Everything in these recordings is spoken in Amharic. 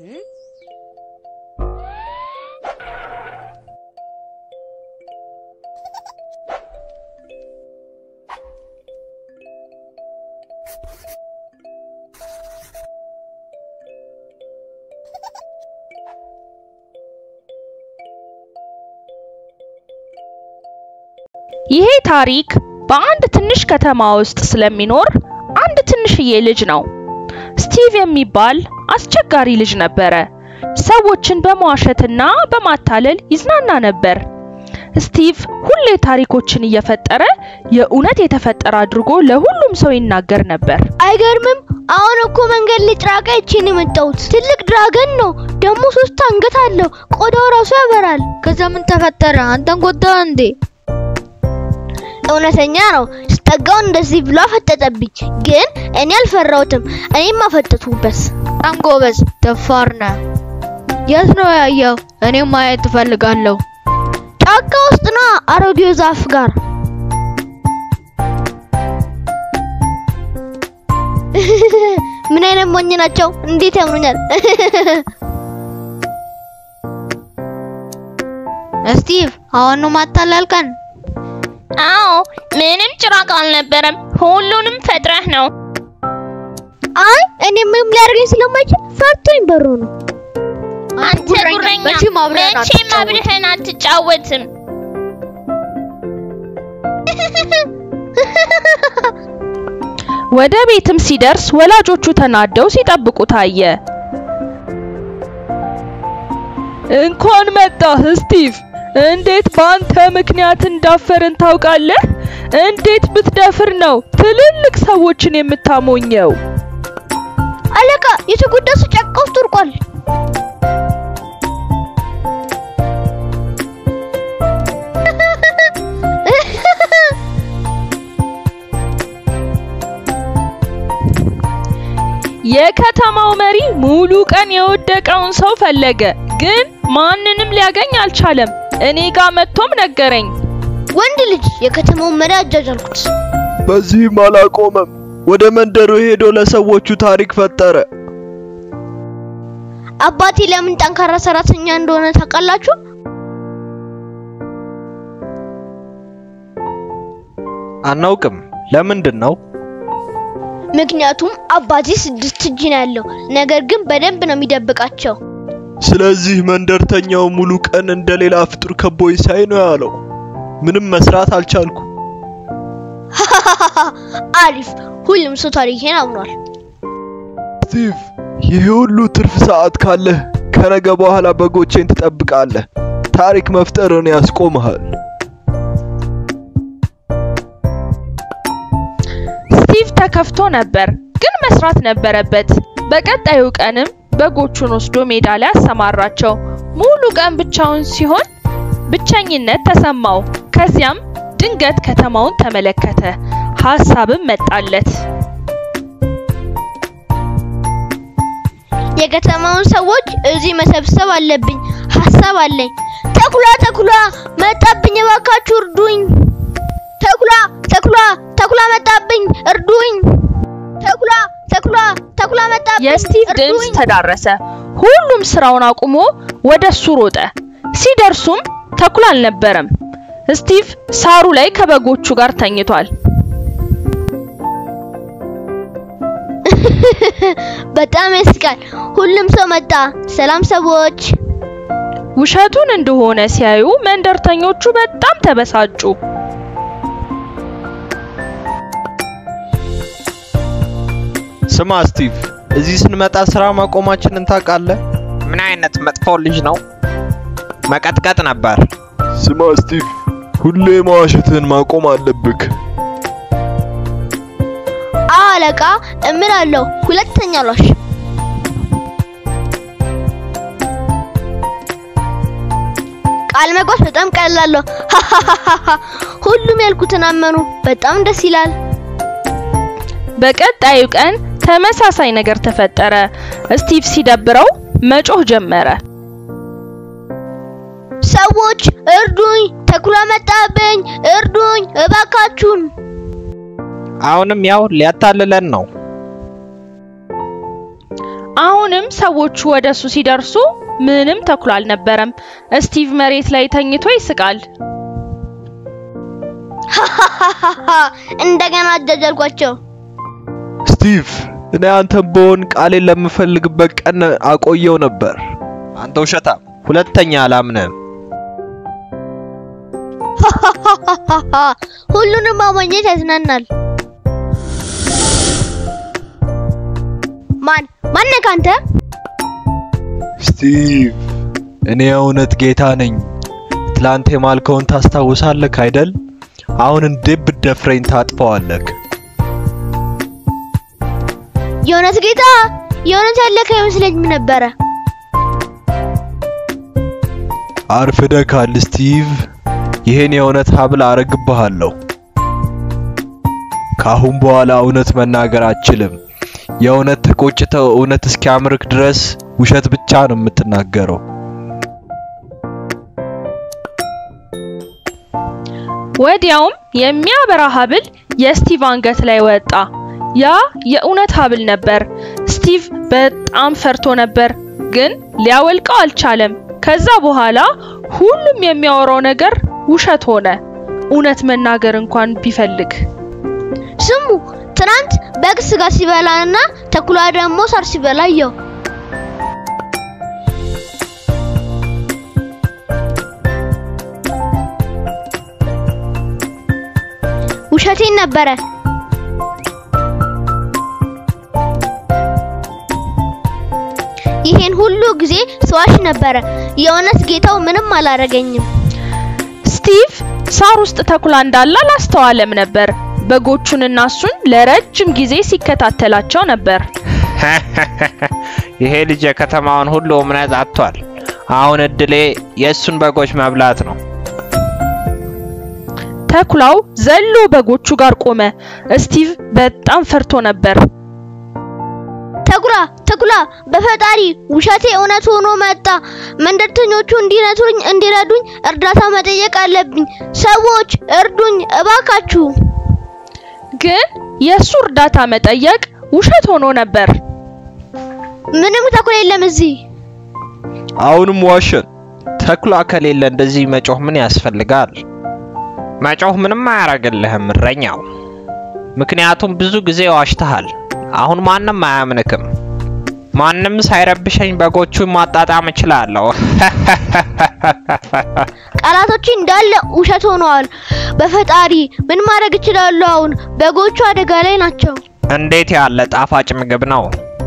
ይሄ ታሪክ በአንድ ትንሽ ከተማ ውስጥ ስለሚኖር አንድ ትንሽዬ ልጅ ነው። ስቲቭ የሚባል አስቸጋሪ ልጅ ነበረ። ሰዎችን በመዋሸትና በማታለል ይዝናና ነበር። ስቲቭ ሁሌ ታሪኮችን እየፈጠረ የእውነት የተፈጠረ አድርጎ ለሁሉም ሰው ይናገር ነበር። አይገርምም? አሁን እኮ መንገድ ላይ ጭራቃ ይቺን የመጣሁት ትልቅ ድራገን ነው። ደግሞ ሶስት አንገት አለው። ቆዳው ራሱ ያበራል። ከዛ ምን ተፈጠረ? አንተን ጎዳ እንዴ? እውነተኛ ነው። ስጠጋው እንደዚህ ብሎ አፈጠጠብኝ፣ ግን እኔ አልፈራሁትም። እኔም አፈጠጥኩበት። በጣም ጎበዝ ደፋር ነህ። የት ነው ያየው? እኔም ማየት እፈልጋለሁ። ጫካ ውስጥ ነው፣ አሮጌው ዛፍ ጋር። ምን አይነት ሞኝ ናቸው! እንዴት ያምኑኛል! ስቲቭ አሁን ነው ማታላልከን? አዎ፣ ምንም ጭራቅ አልነበረም። ሁሉንም ፈጥረህ ነው። አይ እኔ ምንም ሊያደርገኝ ስለማይችል ፈርቶኝ በሮ ነው። አንተ ጉረኛ፣ መቼም አብረን መቼም አትጫወትም። አብረህን አትጫወትም። ወደ ቤትም ሲደርስ ወላጆቹ ተናደው ሲጠብቁ ታየ። እንኳን መጣህ ስቲቭ። እንዴት በአንተ ምክንያት እንዳፈርን ታውቃለህ? እንዴት ብትደፍር ነው ትልልቅ ሰዎችን የምታሞኘው? አለቃ የተጎዳ ሰው ጫካ ውስጥ ወድቋል። የከተማው መሪ ሙሉ ቀን የወደቀውን ሰው ፈለገ፣ ግን ማንንም ሊያገኝ አልቻለም። እኔ ጋር መጥቶም ነገረኝ። ወንድ ልጅ የከተማውን መሪ አጃጃልኩት። በዚህም አላቆመም። ወደ መንደሩ ሄዶ ለሰዎቹ ታሪክ ፈጠረ። አባቴ ለምን ጠንካራ ሰራተኛ እንደሆነ ታውቃላችሁ? አናውቅም። ለምንድን ነው? ምክንያቱም አባቴ ስድስት እጅ ነው ያለው፣ ነገር ግን በደንብ ነው የሚደብቃቸው። ስለዚህ መንደርተኛው ሙሉ ቀን እንደሌላ ፍጡር ከቦይ ሳይ ነው ያለው። ምንም መስራት አልቻልኩ። አሪፍ፣ ሁሉም ሰው ታሪኬን አምኗል። ስቲቭ፣ ይህ ሁሉ ትርፍ ሰዓት ካለህ ከነገ በኋላ በጎቼን ትጠብቃለህ። ታሪክ መፍጠርን ያስቆምሃል። ስቲቭ ተከፍቶ ነበር፣ ግን መስራት ነበረበት። በቀጣዩ ቀንም በጎቹን ወስዶ ሜዳ ላይ አሰማራቸው። ሙሉ ቀን ብቻውን ሲሆን ብቸኝነት ተሰማው። ከዚያም ድንገት ከተማውን ተመለከተ። ሀሳብም መጣለት። የከተማውን ሰዎች እዚህ መሰብሰብ አለብኝ። ሀሳብ አለኝ። ተኩላ ተኩላ መጣብኝ፣ እባካችሁ እርዱኝ። ተኩላ ተኩላ ተኩላ መጣብኝ፣ እርዱኝ። ተኩላ ተኩላ ተኩላ መጣብኝ፣ የስቲቭ ድምፅ እርዱኝ። ተዳረሰ። ሁሉም ስራውን አቁሞ ወደ እሱ ሮጠ። ሲደርሱም ተኩላ አልነበረም። ስቲቭ ሳሩ ላይ ከበጎቹ ጋር ተኝቷል። በጣም ያስቃል። ሁሉም ሰው መጣ። ሰላም ሰዎች። ውሸቱን እንደሆነ ሲያዩ መንደርተኞቹ በጣም ተበሳጩ። ስማ ስቲቭ፣ እዚህ ስንመጣ ስራ ማቆማችንን ታውቃለህ? ምን አይነት መጥፎ ልጅ ነው? መቀጥቀጥ ነበር። ስማ ስቲቭ፣ ሁሌ መዋሸትህን ማቆም አለብክ። አዎ አለቃ፣ እምላለሁ። ሁለተኛ አልዋሽም። ቃል መግባት በጣም ቀላል ነው። ሁሉም ያልኩትን አመኑ። በጣም ደስ ይላል። በቀጣዩ ቀን ተመሳሳይ ነገር ተፈጠረ። ስቲቭ ሲደብረው መጮህ ጀመረ። ሰዎች እርዱኝ፣ ተኩላ መጣብኝ፣ እርዱኝ እባካችሁን። አሁንም ያው ሊያታልለን ነው። አሁንም ሰዎቹ ወደሱ ሲደርሱ ምንም ተኩላ አልነበረም። ስቲቭ መሬት ላይ ተኝቶ ይስቃል። እንደገና አጃጃልኳቸው። ስቲቭ እኔ አንተን በሆን ቃሌን ለምፈልግበት ቀን አቆየው ነበር። አንተ ውሸታም፣ ሁለተኛ አላምንህም። ሁሉንም ማሞኘት ያዝናናል። ማን ማን ነህ አንተ? ስቲቭ እኔ የእውነት ጌታ ነኝ። ትላንት የማልከውን ታስታውሳለህ አይደል? አሁን እንዴት ብትደፍረኝ ታጥፈዋለህ? የእውነት ጌታ የእውነት ያለህ አይመስለኝም ነበረ። አርፍደካል ስቲቭ። ይሄን የእውነት ሀብል አረግብሃለሁ። ከአሁን በኋላ እውነት መናገር አችልም። የእውነት ተቆጭተው እውነት እስኪያምርክ ድረስ ውሸት ብቻ ነው የምትናገረው። ወዲያውም የሚያበራ ሀብል የስቲቭ አንገት ላይ ወጣ። ያ የእውነት ሀብል ነበር። ስቲቭ በጣም ፈርቶ ነበር፣ ግን ሊያወልቀው አልቻለም። ከዛ በኋላ ሁሉም የሚያወራው ነገር ውሸት ሆነ፣ እውነት መናገር እንኳን ቢፈልግ። ስሙ ትናንት በግ ስጋ ሲበላና ተኩላ ደግሞ ሳር ሲበላ አየሁ። ውሸቴን ነበረ። ይሄን ሁሉ ጊዜ ሰዋሽ ነበረ። የእውነት ጌታው ምንም አላረገኝም። ስቲቭ ሳር ውስጥ ተኩላ እንዳለ አላስተዋለም ነበር። በጎቹንና እሱን ለረጅም ጊዜ ሲከታተላቸው ነበር። ይሄ ልጅ የከተማውን ሁሉ እምነት አጥቷል። አሁን እድሌ የእሱን በጎች መብላት ነው። ተኩላው ዘሎ በጎቹ ጋር ቆመ። ስቲቭ በጣም ፈርቶ ነበር። ተኩላ ተኩላ፣ በፈጣሪ ውሸቴ እውነት ሆኖ መጣ። መንደርተኞቹ እንዲነቱኝ እንዲረዱኝ እርዳታ መጠየቅ አለብኝ። ሰዎች እርዱኝ እባካችሁ። ግን የእሱ እርዳታ መጠየቅ ውሸት ሆኖ ነበር። ምንም ተኩላ የለም እዚህ። አሁንም ዋሸን። ተኩላ ከሌለ እንደዚህ መጮህ ምን ያስፈልጋል? መጮህ ምንም አያረግልህም እረኛው። ምክንያቱም ብዙ ጊዜ ዋሽተሃል። አሁን ማንም አያምንክም። ማንም ሳይረብሸኝ በጎቹን ማጣጣም እችላለሁ። ቃላቶች እንዳለ ውሸት ሆነዋል። በፈጣሪ ምን ማድረግ እችላለሁ? አሁን በጎቹ አደጋ ላይ ናቸው። እንዴት ያለ ጣፋጭ ምግብ ነው!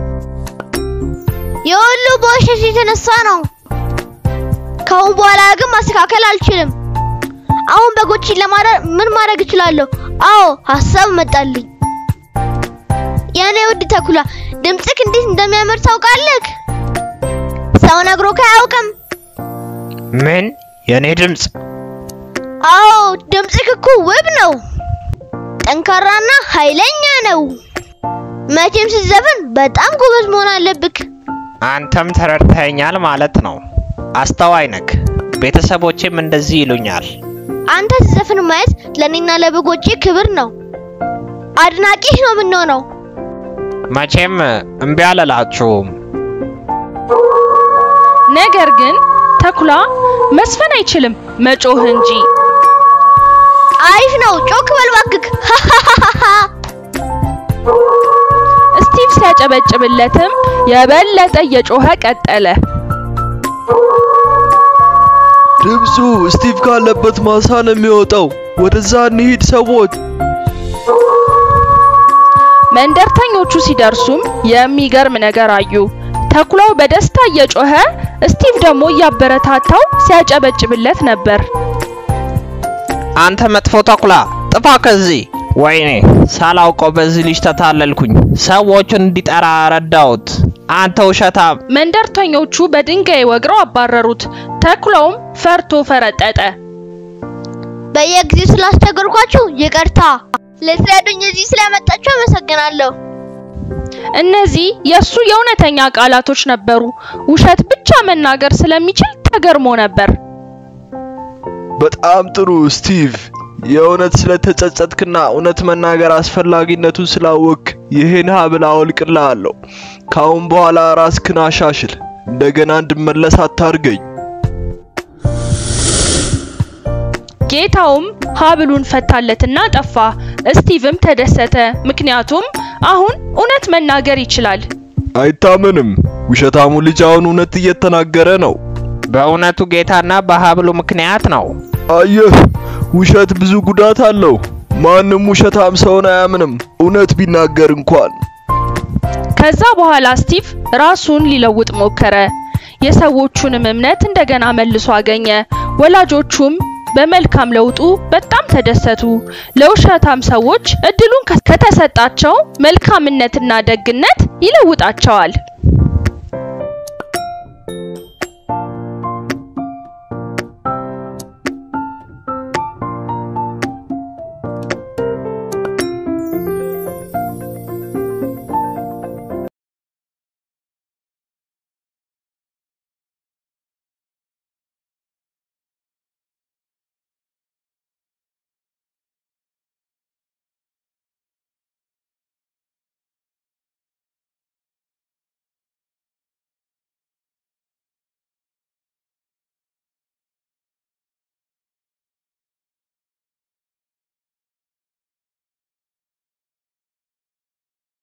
የሁሉ በውሸት የተነሳ ነው። ከአሁን በኋላ ግን ማስተካከል አልችልም። አሁን በጎችን ለማዳን ምን ማድረግ እችላለሁ? አዎ ሀሳብ መጣልኝ። የኔ ውድ ተኩላ ድምፅክ እንዴት እንደሚያምር ታውቃለህ? ሰው ነግሮክ አያውቅም። ምን? የኔ ድምፅ? አዎ ድምፅክ እኮ ውብ ነው። ጠንካራና ኃይለኛ ነው። መቼም ስትዘፍን በጣም ጎበዝ መሆን አለብክ። አንተም ተረድተኸኛል ማለት ነው። አስተዋይ ነክ። ቤተሰቦቼም እንደዚህ ይሉኛል። አንተ ስትዘፍን ማየት ለኔና ለበጎቼ ክብር ነው። አድናቂህ ነው የምንሆነው። መቼም እምቢ አልላችሁም። ነገር ግን ተኩላ መስፈን አይችልም፣ መጮህ እንጂ። አሪፍ ነው። ጮክ በል እባክህ። ስቲቭ ሲያጨበጭብለትም የበለጠ እየጮኸ ቀጠለ። ድምፁ ስቲቭ ካለበት ማሳ ነው የሚወጣው። ወደዛ እንሂድ ሰዎች። መንደርተኞቹ ሲደርሱም የሚገርም ነገር አዩ። ተኩላው በደስታ እየጮኸ ስቲቭ ደግሞ እያበረታታው ሲያጨበጭብለት ነበር። አንተ መጥፎ ተኩላ ጥፋ ከዚህ! ወይኔ ሳላውቀው በዚህ ልጅ ተታለልኩኝ። ሰዎችን እንዲጠራ ረዳሁት። አንተ ውሸታም! መንደርተኞቹ በድንጋይ ወግረው አባረሩት። ተኩላውም ፈርቶ ፈረጠጠ። በየጊዜው ስላስቸገርኳችሁ ይቅርታ። ልትረዱኝ እዚህ ስለመጣችሁ አመሰግናለሁ። እነዚህ የሱ የእውነተኛ ቃላቶች ነበሩ። ውሸት ብቻ መናገር ስለሚችል ተገርሞ ነበር። በጣም ጥሩ ስቲቭ። የእውነት ስለተጸጸትክና እውነት መናገር አስፈላጊነቱን ስላወቅ ይህን ሀብል አወልቅልሃለሁ። ካሁን በኋላ ራስክን አሻሽል። እንደገና እንድመለስ አታርገኝ። ጌታውም ሀብሉን ፈታለትና ጠፋ። ስቲቭም ተደሰተ፣ ምክንያቱም አሁን እውነት መናገር ይችላል። አይታመንም። ውሸታሙ ልጅ አሁን እውነት እየተናገረ ነው። በእውነቱ ጌታና በሀብሉ ምክንያት ነው። አየህ፣ ውሸት ብዙ ጉዳት አለው። ማንም ውሸታም ሰውን አያምንም፣ እውነት ቢናገር እንኳን። ከዛ በኋላ ስቲቭ ራሱን ሊለውጥ ሞከረ። የሰዎቹንም እምነት እንደገና መልሶ አገኘ። ወላጆቹም በመልካም ለውጡ በጣም ተደሰቱ። ለውሸታም ሰዎች እድሉን ከተሰጣቸው መልካምነትና ደግነት ይለውጣቸዋል።